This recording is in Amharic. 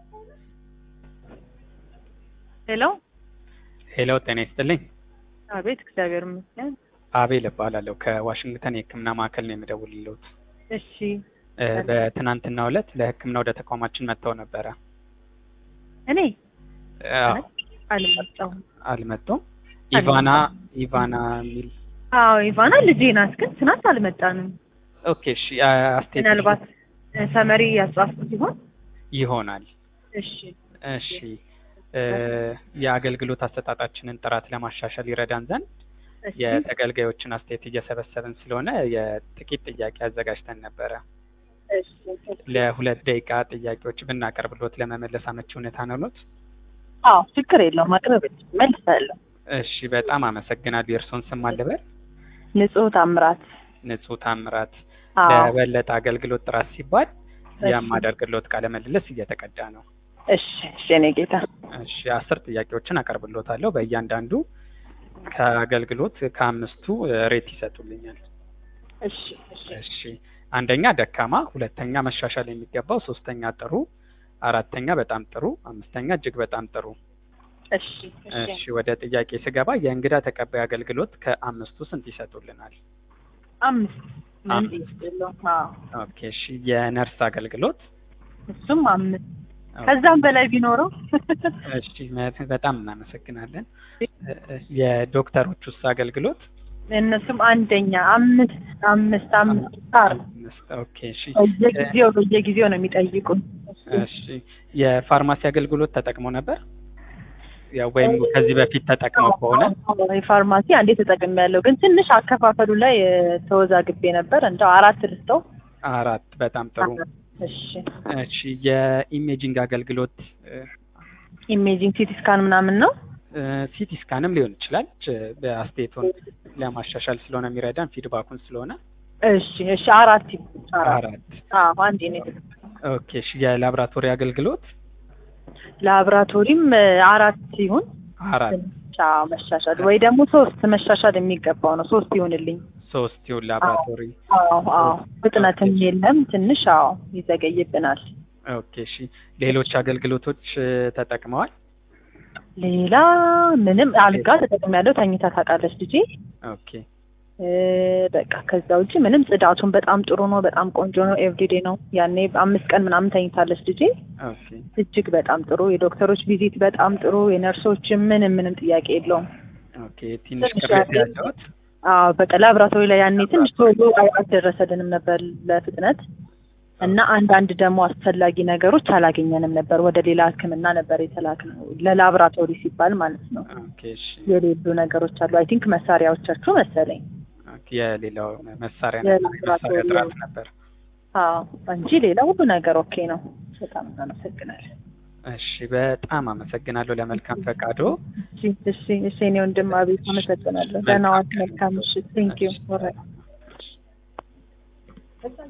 ሄሎ ሄሎ ጤና ይስጥልኝ። አቤት፣ እግዚአብሔር ይመስገን። አቤል እባላለሁ ከዋሽንግተን የሕክምና ማዕከል ነው የምደውልልዎት። እሺ እ በትናንትናው ዕለት ለሕክምና ወደ ተቋማችን መጥተው ነበረ። እኔ አዎ፣ አልመጣሁም። አልመጡም። ኢቫና ኢቫና የሚል አዎ ኢቫና ልጄ ናት፣ ግን ትናንት አልመጣንም። ኦኬ፣ እሺ አስቴት ምናልባት እ ሰመሪ ያጻፍኩት ሲሆን ይሆናል። እሺ እሺ እ የአገልግሎት አሰጣጣችንን ጥራት ለማሻሻል ይረዳን ዘንድ እሺ የተገልጋዮችን አስተያየት እየሰበሰብን ስለሆነ የጥቂት ጥያቄ አዘጋጅተን ነበረ። እሺ ለሁለት ደቂቃ ጥያቄዎች ብናቀርብሎት ለመመለስ አመቺ ሁኔታ ነውሎት? አዎ ችግር የለውም ማቅረብ መልሳለሁ። እሺ በጣም አመሰግናለሁ። የእርስዎን ስም አልበል? ንጹህ ታምራት። ንጹህ ታምራት። አዎ ለበለጠ አገልግሎት ጥራት ሲባል እሺ። የማደርግሎት ቃለ ምልልስ እየተቀዳ ነው። እሺ እሺ እኔ ጌታ እሺ አስር ጥያቄዎችን አቀርብሎታለሁ። በእያንዳንዱ ከአገልግሎት ከአምስቱ እ ሬት ይሰጡልኛል። እሺ እሺ እሺ አንደኛ ደካማ፣ ሁለተኛ መሻሻል የሚገባው፣ ሶስተኛ ጥሩ፣ አራተኛ በጣም ጥሩ፣ አምስተኛ እጅግ በጣም ጥሩ። እሺ እሺ እሺ ወደ ጥያቄ ስገባ የእንግዳ ተቀባይ አገልግሎት ከአምስቱ ስንት ይሰጡልናል? አምስት ምን አምስት። የለውም። አዎ ኦኬ እሺ የነርስ አገልግሎት እሱም አምስት ከዛም በላይ ቢኖረው እሺ መ- በጣም እናመሰግናለን። እ- እ- የዶክተሮች ውስጥ አገልግሎት እነሱም አንደኛ አምስት አምስት አምስት ስታር አምስት። ኦኬ እሺ በየጊዜው በየጊዜው ነው የሚጠይቁን። እሺ የፋርማሲ አገልግሎት ተጠቅመው ነበር? ያው ወይም ከዚህ በፊት ተጠቅመው ከሆነ የፋርማሲ አንዴ ተጠቅሜ ያለው ግን ትንሽ አከፋፈሉ ላይ እ፣ ተወዛግቤ ነበር። እንደው አራት ልስጠው። አራት። በጣም ጥሩ። እሺ እሺ የኢሜጂንግ አገልግሎት ኢሜጂንግ ሲቲ ስካን ምናምን ነው። ሲቲ ስካንም ሊሆን ይችላል። ች- በአስተያየቱን ለማሻሻል ስለሆነ የሚረዳን ፊድባኩን ስለሆነ እሺ እሺ አራት ይሁን፣ አራት አራት። አዎ አንዴ ነው የተጠቀምኩት። ኦኬ እሺ የላብራቶሪ አገልግሎት ላብራቶሪም እ፣ አራት ይሁን አራት። አዎ መሻሻል ወይ ደግሞ ሶስት መሻሻል የሚገባው ነው። ሶስት ይሁንልኝ። ሶስት ይሁን ላብራቶሪ። አዎ አዎ ፍጥነትም የለም ትንሽ አዎ ይዘገይብናል። ኦኬ እሺ ሌሎች አገልግሎቶች እ፣ ተጠቅመዋል? ሌላ ምንም አልጋ ተጠቅሜያለሁ። ተኝታ ታውቃለች ልጄ። ኦኬ እ፣ በቃ ከዛ ውጭ ምንም ጽዳቱን በጣም ጥሩ ነው። በጣም ቆንጆ ነው። ኤቭሪዴ ነው። ያኔ አምስት ቀን ምናምን ተኝታለች ልጄ። ኦኬ እጅግ በጣም ጥሩ። የዶክተሮች ቪዚት በጣም ጥሩ። የነርሶች ምንም ምንም ጥያቄ የለውም። ኦኬ ትንሽ ትንሽ ቅሬታ ያለ- ያለዎት? አዎ በቃ ላብራቶሪ ላይ ያኔ ትንሽ ቶሎ አልደረሰልንም ነበር ለፍጥነት እና አንዳንድ ደግሞ አስፈላጊ ነገሮች አላገኘንም ነበር። ወደ ሌላ ሕክምና ነበር የተላክነው ለላብራቶሪ ሲባል ማለት ነው። ኦኬ እሺ የሌሉ ነገሮች አሉ። አይ ቲንክ መሳሪያዎቻችሁ መሰለኝ። ኦኬ የሌላው መሳሪያ ነበር የላብራቶሪ የመሳሪያ ጥራት ነበር። አዎ እንጂ ሌላ ሁሉ ነገር ኦኬ ነው። በጣም እናመሰግናለን። እሺ በጣም አመሰግናለሁ ለመልካም ፈቃዶ። እሺ እሺ እሺ እኔ ወንድም አቤት አመሰግናለሁ። ደህና ዋል። መልካም ምሽት። ቴንኪዩ